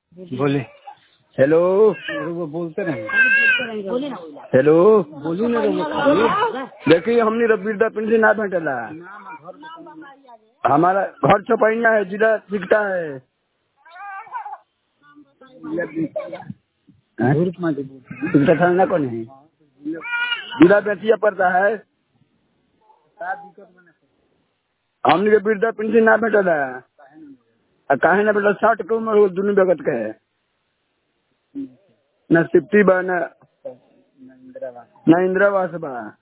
बोले हेलो वो बोलते रहे हेलो बोलू ना रउआ देखिए हमने रबीरदा पिंड से ना भेटला हमारा घर चौपैया है जिला दिखता है हैं? ग्रुप में जो बोलते हैं। दिखता थाना कौन है जिला बेतिया पड़ता है हमने के बिरदा पिंड से ना भेटला आ काहे ना बेटा साठ के उम्र हो दुनू जगत के है न सिप्ती बा न न इंदिरावास बा